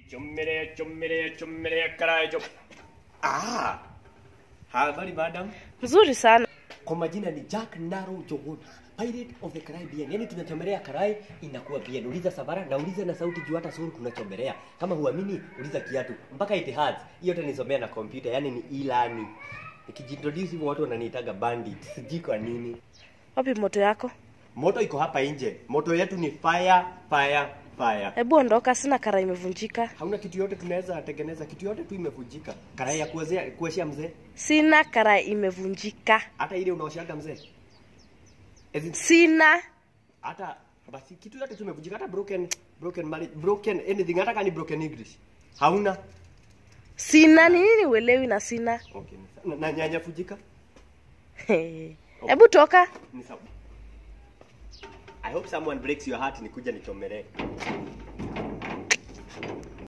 Chommelea, chommelea, chommelea, karai, chom... Ah! Habari madam. Mzuri sana. Kwa majina ni Jack Naro Jogon, Pirate of the Caribbean. Yaani tunachomelea karai inakuwa bien. Uliza Savara na uliza na sauti juu hata suru tunachomelea. Kama huamini uliza kiatu. Mpaka Etihad. Hiyo yote nisomea na kompyuta, yaani ni e-learning. Nikijintroduce hivyo watu wananiitaga bandit. Sijui kwa nini. Wapi moto yako? Moto iko hapa nje. Moto yetu ni fire, fire, fire. Hebu ondoka, sina kara imevunjika. Hauna kitu yote tunaweza tengeneza, kitu yote tu imevunjika. Karai ya kuwezea kuweshia mzee, Sina kara imevunjika. hata ile unaoshaga mzee. As in, Sina. hata basi kitu yote tu imevunjika, hata broken broken marriage, broken anything, hata kama ni broken English. Hauna? Sina ni nini uelewi na sina. Okay, ni sawa. na, na nyanya fujika? Hebu toka. Ni sawa. I hope someone breaks your heart nikuja nichomelee.